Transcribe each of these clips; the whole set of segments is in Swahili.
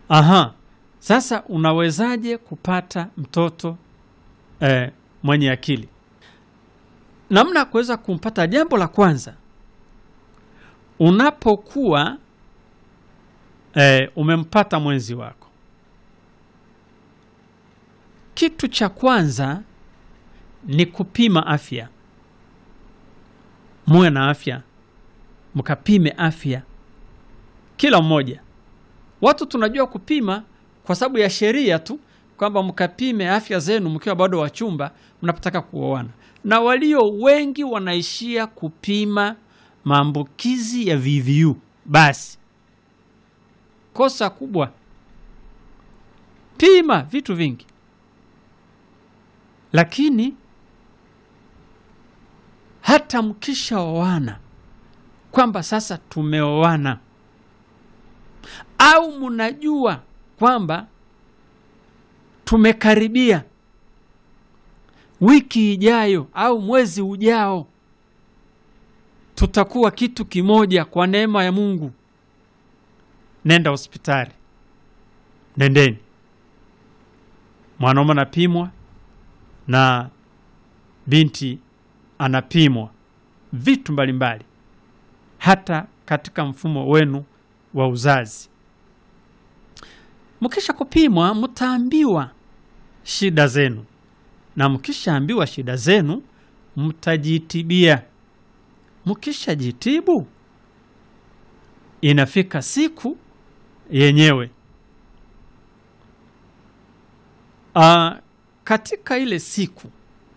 Aha, sasa unawezaje kupata mtoto eh, mwenye akili? Namna ya kuweza kumpata, jambo la kwanza, unapokuwa eh, umempata mwenzi wako, kitu cha kwanza ni kupima afya. Muwe na afya, mkapime afya kila mmoja. Watu tunajua kupima kwa sababu ya sheria tu, kwamba mkapime afya zenu mkiwa bado wachumba mnapotaka kuoana, na walio wengi wanaishia kupima maambukizi ya VVU. Basi kosa kubwa, pima vitu vingi, lakini hata mkishaoana kwamba sasa tumeoana au mnajua kwamba tumekaribia wiki ijayo au mwezi ujao tutakuwa kitu kimoja kwa neema ya Mungu, nenda hospitali, nendeni. Mwanaume anapimwa na binti anapimwa vitu mbalimbali, hata katika mfumo wenu wa uzazi. Mkisha kupimwa, mtaambiwa shida zenu, na mkishaambiwa shida zenu, mtajitibia. Mkishajitibu, inafika siku yenyewe. Aa, katika ile siku,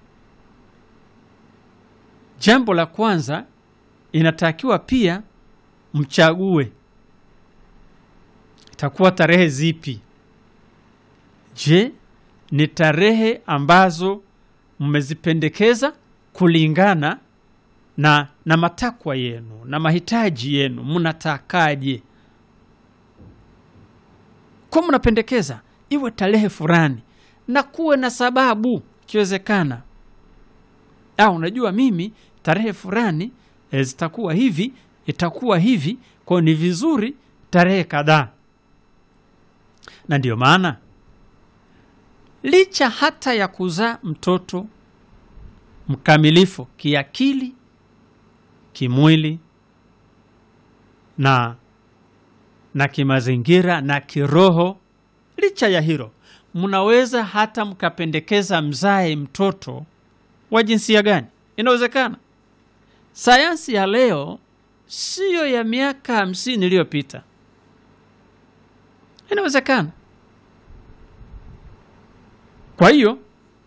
jambo la kwanza inatakiwa pia mchague itakuwa tarehe zipi? Je, ni tarehe ambazo mmezipendekeza kulingana na, na matakwa yenu na mahitaji yenu? Mnatakaje? Kwa mnapendekeza iwe tarehe fulani na kuwe na sababu ikiwezekana. Au unajua mimi tarehe fulani e, zitakuwa hivi, itakuwa hivi, kwa ni vizuri tarehe kadhaa na ndiyo maana licha hata ya kuzaa mtoto mkamilifu kiakili, kimwili na na kimazingira na kiroho, licha ya hilo, mnaweza hata mkapendekeza mzae mtoto wa jinsia gani. Inawezekana. Sayansi ya leo siyo ya miaka hamsini iliyopita. Inawezekana. Kwa hiyo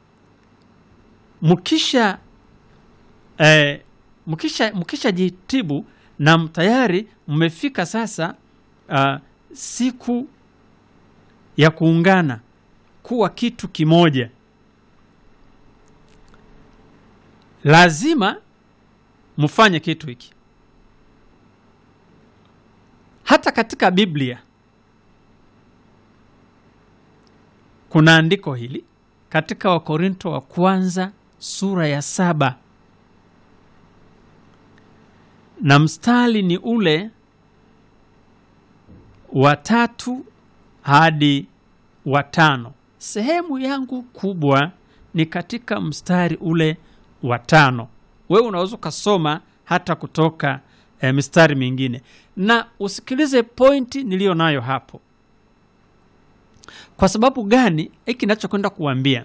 mkisha eh, mkisha mkisha jitibu na tayari mmefika sasa uh, siku ya kuungana kuwa kitu kimoja, lazima mfanye kitu hiki. Hata katika Biblia kuna andiko hili katika Wakorinto wa kwanza sura ya saba na mstari ni ule wa tatu hadi wa tano. Sehemu yangu kubwa ni katika mstari ule wa tano. Wewe unaweza ukasoma hata kutoka eh, mistari mingine na usikilize pointi niliyo nayo hapo. Kwa sababu gani? Hiki nachokwenda kuambia,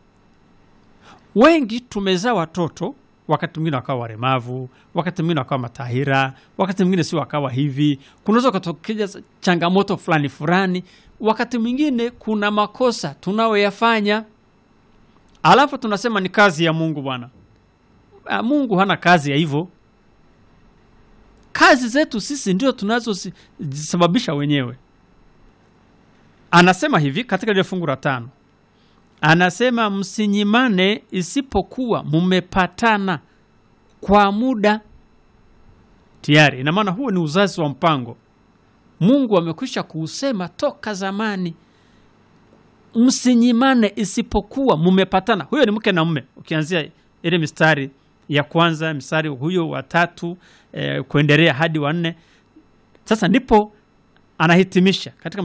wengi tumezaa watoto, wakati mwingine wakawa walemavu, wakati mwingine wakawa matahira, wakati mwingine si wakawa hivi. Kunaweza kutokea changamoto fulani fulani, wakati mwingine kuna makosa tunayoyafanya, alafu tunasema ni kazi ya Mungu. Bwana Mungu hana kazi ya hivyo. Kazi zetu sisi ndio tunazosababisha wenyewe. Anasema hivi katika lile fungu la tano, anasema msinyimane, isipokuwa mumepatana kwa muda tayari. Ina maana huo ni uzazi wa mpango. Mungu amekwisha kuusema toka zamani, msinyimane isipokuwa mumepatana. Huyo ni mke na mume, ukianzia ile mistari ya kwanza, mstari huyo wa tatu eh, kuendelea hadi wa nne. Sasa ndipo anahitimisha katika